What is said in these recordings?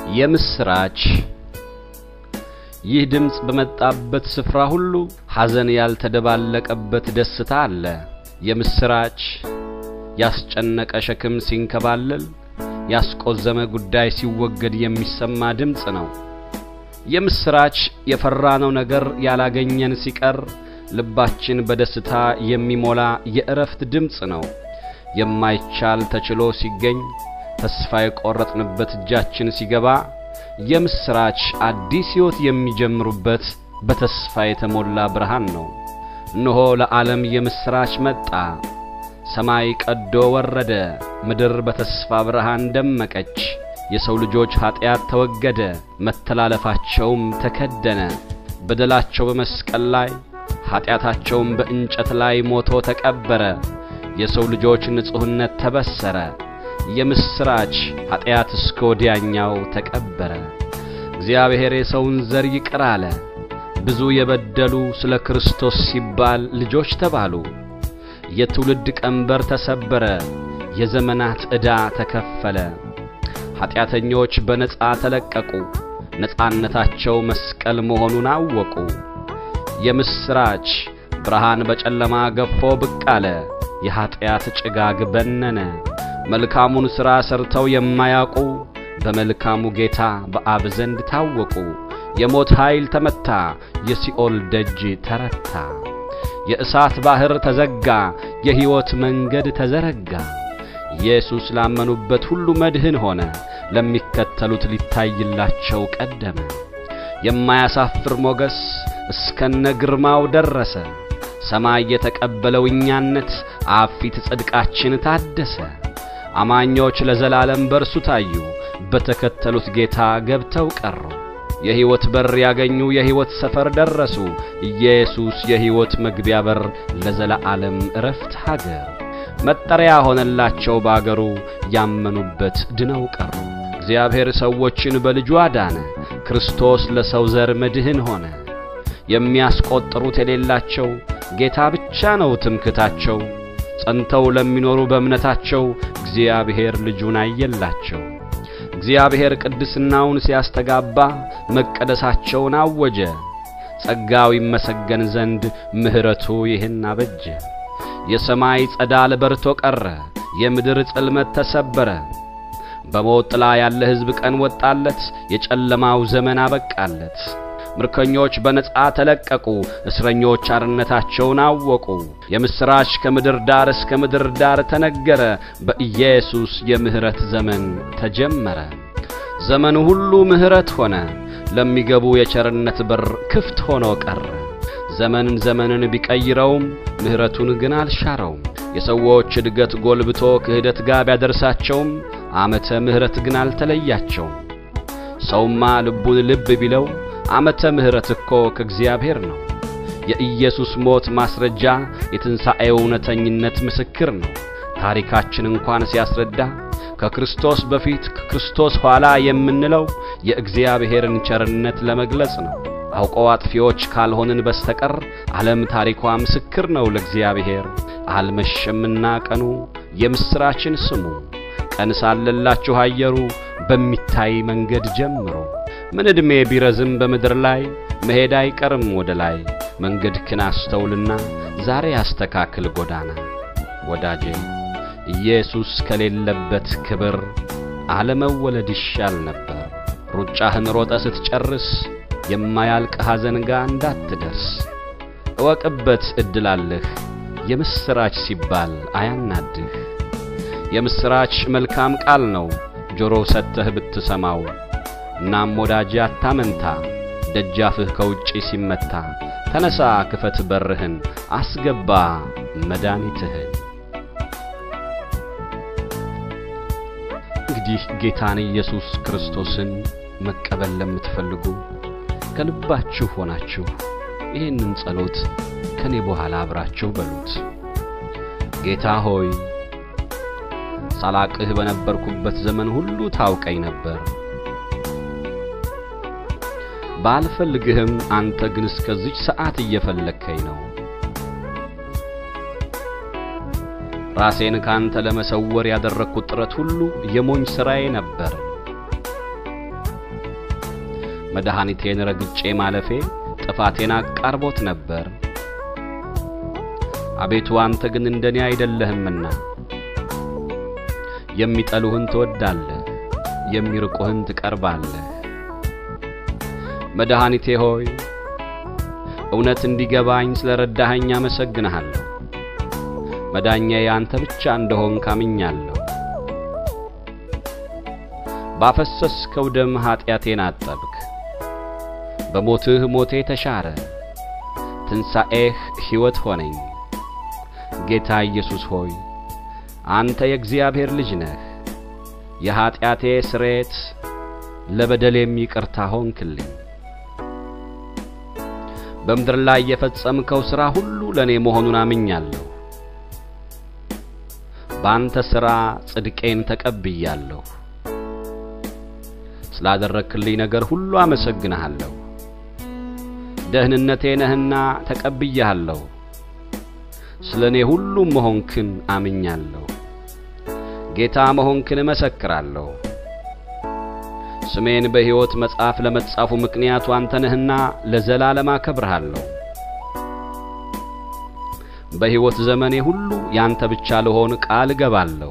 የምስራች! ይህ ድምፅ በመጣበት ስፍራ ሁሉ ሐዘን ያልተደባለቀበት ደስታ አለ። የምስራች! ያስጨነቀ ሸክም ሲንከባለል፣ ያስቆዘመ ጉዳይ ሲወገድ የሚሰማ ድምፅ ነው። የምስራች! የፈራነው ነገር ያላገኘን ሲቀር ልባችን በደስታ የሚሞላ የእረፍት ድምፅ ነው። የማይቻል ተችሎ ሲገኝ ተስፋ የቆረጥንበት እጃችን ሲገባ የምስራች! አዲስ ሕይወት የሚጀምሩበት በተስፋ የተሞላ ብርሃን ነው። እነሆ ለዓለም የምስራች መጣ። ሰማይ ቀዶ ወረደ፣ ምድር በተስፋ ብርሃን ደመቀች። የሰው ልጆች ኀጢአት ተወገደ፣ መተላለፋቸውም ተከደነ። በደላቸው በመስቀል ላይ ኀጢአታቸውም በእንጨት ላይ ሞቶ ተቀበረ። የሰው ልጆች ንጹሕነት ተበሰረ። የምስራች! ኀጢአት እስከ ወዲያኛው ተቀበረ። እግዚአብሔር የሰውን ዘር ይቅር አለ። ብዙ የበደሉ ስለ ክርስቶስ ሲባል ልጆች ተባሉ። የትውልድ ቀንበር ተሰበረ፣ የዘመናት ዕዳ ተከፈለ። ኀጢአተኞች በነጻ ተለቀቁ፣ ነጻነታቸው መስቀል መሆኑን አወቁ። የምስራች! ብርሃን በጨለማ ገፎ ብቅ አለ፣ የኀጢአት ጭጋግ በነነ። መልካሙን ሥራ ሰርተው የማያውቁ በመልካሙ ጌታ በአብ ዘንድ ታወቁ። የሞት ኃይል ተመታ፣ የሲኦል ደጅ ተረታ። የእሳት ባሕር ተዘጋ፣ የሕይወት መንገድ ተዘረጋ። ኢየሱስ ላመኑበት ሁሉ መድህን ሆነ፣ ለሚከተሉት ሊታይላቸው ቀደመ። የማያሳፍር ሞገስ እስከነ ግርማው ደረሰ። ሰማይ የተቀበለው እኛነት አብ ፊት ጽድቃችን ታደሰ። አማኞች ለዘላለም በርሱ ታዩ፣ በተከተሉት ጌታ ገብተው ቀሩ። የሕይወት በር ያገኙ የሕይወት ሰፈር ደረሱ። ኢየሱስ የሕይወት መግቢያ በር ለዘላለም ዕረፍት ሀገር መጠሪያ ሆነላቸው ባገሩ ያመኑበት ድነው ቀሩ። እግዚአብሔር ሰዎችን በልጁ አዳነ። ክርስቶስ ለሰው ዘር መድህን ሆነ። የሚያስቆጥሩት የሌላቸው ጌታ ብቻ ነው ትምክታቸው። ጸንተው ለሚኖሩ በእምነታቸው እግዚአብሔር ልጁን አየላቸው። እግዚአብሔር ቅድስናውን ሲያስተጋባ መቀደሳቸውን አወጀ። ጸጋው ይመሰገን ዘንድ ምሕረቱ ይህን አበጀ። የሰማይ ጸዳል በርቶ ቀረ፣ የምድር ጽልመት ተሰበረ። በሞት ጥላ ያለ ሕዝብ ቀን ወጣለት፣ የጨለማው ዘመን አበቃለት። ምርኮኞች በነጻ ተለቀቁ፣ እስረኞች አርነታቸውን አወቁ። የምሥራች ከምድር ዳር እስከ ምድር ዳር ተነገረ፣ በኢየሱስ የምሕረት ዘመን ተጀመረ። ዘመኑ ሁሉ ምሕረት ሆነ፣ ለሚገቡ የቸርነት በር ክፍት ሆኖ ቀረ። ዘመንን ዘመንን ቢቀይረውም ምሕረቱን ግን አልሻረውም። የሰዎች እድገት ጎልብቶ ክህደት ጋር ቢያደርሳቸውም ዓመተ ምሕረት ግን አልተለያቸውም። ሰውማ ልቡን ልብ ቢለው ዓመተ ምሕረት እኮ ከእግዚአብሔር ነው። የኢየሱስ ሞት ማስረጃ፣ የትንሣኤው እውነተኝነት ምስክር ነው። ታሪካችን እንኳን ሲያስረዳ ከክርስቶስ በፊት ከክርስቶስ ኋላ የምንለው የእግዚአብሔርን ቸርነት ለመግለጽ ነው። አውቀው አጥፊዎች ካልሆንን በስተቀር ዓለም ታሪኳ ምስክር ነው ለእግዚአብሔር። አልመሸምና ቀኑ የምሥራችን ስሙ። ቀን ሳለላችሁ አየሩ በሚታይ መንገድ ጀምሮ ምን ዕድሜ ቢረዝም በምድር ላይ መሄድ አይቀርም ወደ ላይ። መንገድህን አስተውልና ዛሬ ያስተካክል ጎዳና። ወዳጄ ኢየሱስ ከሌለበት ክብር አለመወለድ ይሻል ነበር። ሩጫህን ሮጠ ስትጨርስ የማያልቅ ሐዘን ጋር እንዳትደርስ እወቅበት፣ ዕድል አለህ። የምሥራች ሲባል አያናድህ። የምሥራች መልካም ቃል ነው ጆሮ ሰጥተህ ብትሰማው። እናም ወዳጄ አታመንታ፣ ደጃፍህ ከውጪ ሲመታ ተነሳ፣ ክፈት በርህን፣ አስገባ መድኃኒትህን። እንግዲህ ጌታን ኢየሱስ ክርስቶስን መቀበል ለምትፈልጉ ከልባችሁ ሆናችሁ ይህንን ጸሎት ከኔ በኋላ አብራችሁ በሉት። ጌታ ሆይ ሳላቅህ በነበርኩበት ዘመን ሁሉ ታውቀኝ ነበር። ባልፈልግህም አንተ ግን እስከዚች ሰዓት እየፈለግከኝ ነው። ራሴን ካንተ ለመሰወር ያደረግኩት ጥረት ሁሉ የሞኝ ሥራዬ ነበር። መድኃኒቴን ረግጬ ማለፌ ጥፋቴን አቃርቦት ነበር። አቤቱ አንተ ግን እንደኔ አይደለህምና የሚጠሉህን ትወዳለህ፣ የሚርቁህን ትቀርባለህ። መድኃኒቴ ሆይ እውነት እንዲገባኝ ስለ ረዳኸኝ አመሰግንሃለሁ። መዳኛዬ አንተ ብቻ እንደሆን ካምኛለሁ። ባፈሰስከው ደም ኀጢአቴን አጠብክ። በሞትህ ሞቴ ተሻረ፣ ትንሣኤህ ሕይወት ሆነኝ። ጌታ ኢየሱስ ሆይ አንተ የእግዚአብሔር ልጅ ነህ። የኀጢአቴ ስሬት ለበደሌም ይቅርታ ሆንክልኝ። በምድር ላይ የፈጸምከው ሥራ ሁሉ ለእኔ መሆኑን አምኛለሁ። በአንተ ሥራ ጽድቄን ተቀብያለሁ። ስላደረክልኝ ነገር ሁሉ አመሰግንሃለሁ። ደህንነቴ ነህና ተቀብያለሁ። ስለ እኔ ሁሉም መሆንክን አምኛለሁ። ጌታ መሆንክን እመሰክራለሁ። ስሜን በሕይወት መጽሐፍ ለመጻፉ ምክንያቱ አንተ ነህና ለዘላለም አከብርሃለሁ። በሕይወት ዘመኔ ሁሉ ያንተ ብቻ ልሆን ቃል እገባለሁ።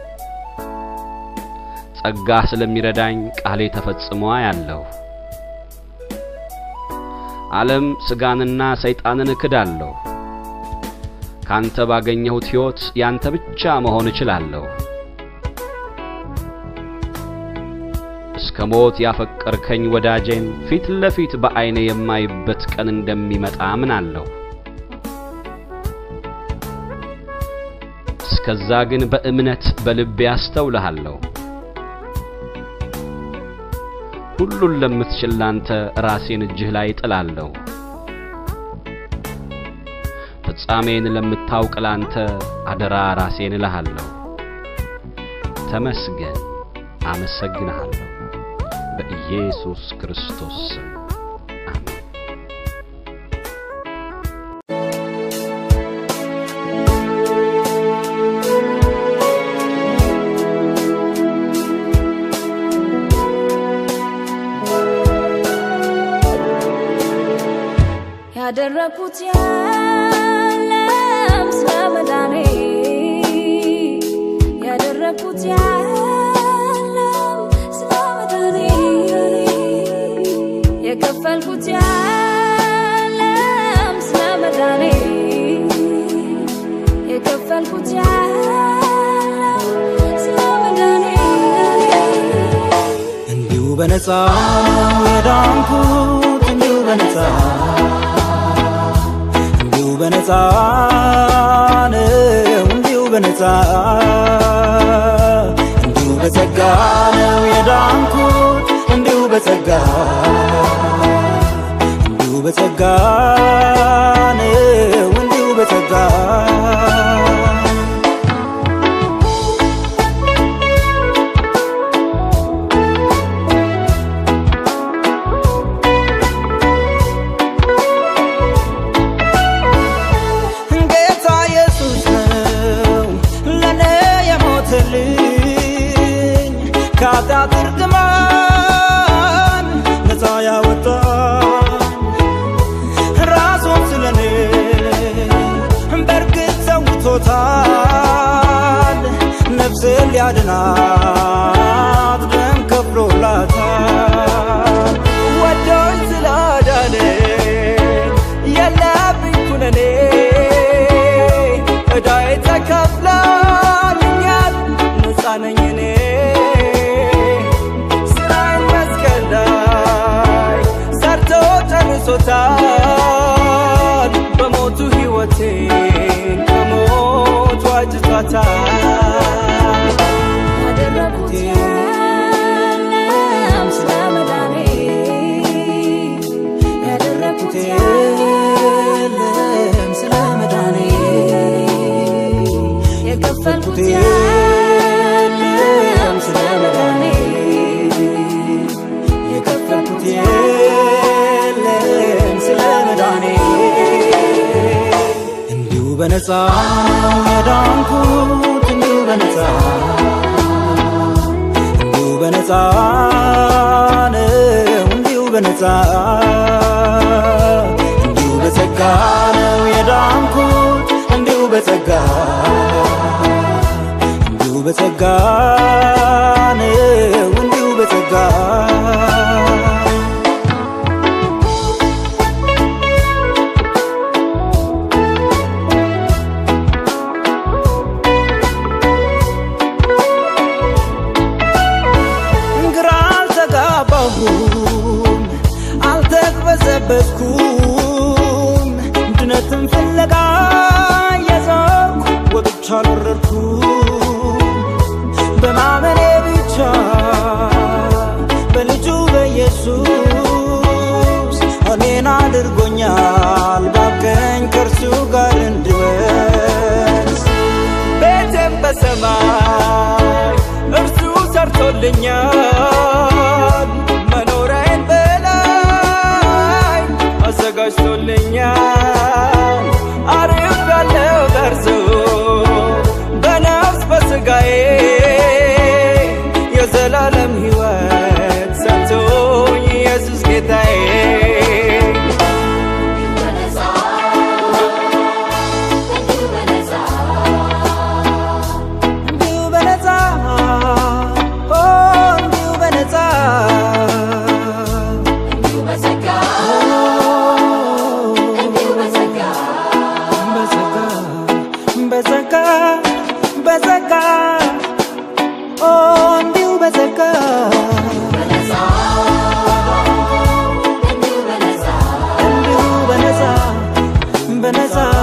ጸጋህ ስለሚረዳኝ ቃሌ ተፈጽሞ አያለሁ። ዓለም ሥጋንና ሰይጣንን እክዳለሁ። ካንተ ባገኘሁት ሕይወት ያንተ ብቻ መሆን እችላለሁ። እስከ ሞት ያፈቀርከኝ ወዳጄን ፊት ለፊት በዐይኔ የማይበት ቀን እንደሚመጣ አምናለሁ። እስከዛ ግን በእምነት በልቤ አስተውልሃለሁ። ሁሉን ለምትችል ላንተ ራሴን እጅህ ላይ ጥላለሁ። ፍጻሜን ለምታውቅ ላንተ አደራ ራሴን እልሃለሁ። ተመስገን፣ አመሰግንሃለሁ። በኢየሱስ ክርስቶስ ስም አሜን። ያደረኩት የለም ስለ መዳኔ ያደረኩት የለም ስለ መዳኔ የከፈልኩት የለም ስለ መዳኔ የከፈልኩት የለም ስለ መዳኔ እንዲሁ በነፃ የዳንኩት እንዲሁ በነፃ እንዲሁ በነፃ ነው እንዲሁ በነፃ እንዲሁ በጸጋ ነው የዳንኩት እንዲሁ በጸጋ እንዲሁ በጸጋ ነው እንዲሁ በጸጋ ጌታ ኢየሱስ ነው ለኔ የሞተልኝ ከኃጢአት እርግማን ነፃ ያወጣኝ ራሱን ስለኔ በእርግጥ ሰውቶታል ነፍሴን ሊያድናት ደም ከፍሎላታል ወዶኝ ስላዳነኝ የለብኝ ኩነኔ ዕዳዬ ተከፍሎልኛል ነፃ ነኝ እኔ ስራዬን መስቀል ላይ ሰርቶ ጨርሶታል በሞቱ ሕይወቴን ከሞት ዋጅቷታል ያደረኩት የለም ስለ መዳኔ ያደረኩት የለም ስለ መዳኔ የከፈልኩት የለም ስለ መዳኔ የከፈልኩት የለም ስለ መዳኔ እንዲሁ በነፃ ነው የዳንኩት እንዲሁ በነፃ እንዲሁ በነፃ ነው እንዲሁ በነፃ እንዲሁ በጸጋ ነው የዳንኩት እንዲሁ በጸጋ እንዲሁ በጸጋ ነው እንዲሁ በጸጋ ግራ አልተጋባሁም አልተቅበዘበዝኩም ድነትን ፍለጋ የዞርኩ ወጥቻ አልወረድኩም በማመኔ ብቻ በልጁ በኢየሱስ እኔን አድርጎኛል ባቀኝ ከእርሱ ጋር እንድወስ ቤቴም በሰማይ እርሱ ሰርቶልኛል መኖሪያዬን በላይ አዘጋጅቶልኛል አሪፍ ያለው በርሱ በነፍስ በስጋዬ የዘላለም ሕይወት ሰጥቶኝ ኢየሱስ ጌታዬ እንዲሁ በነፃ ኦ እንዲሁ በነፃ በጸጋ በጸጋ ኦ እንዲሁ በጸጋ እንዲሁ በነፃ በነፃ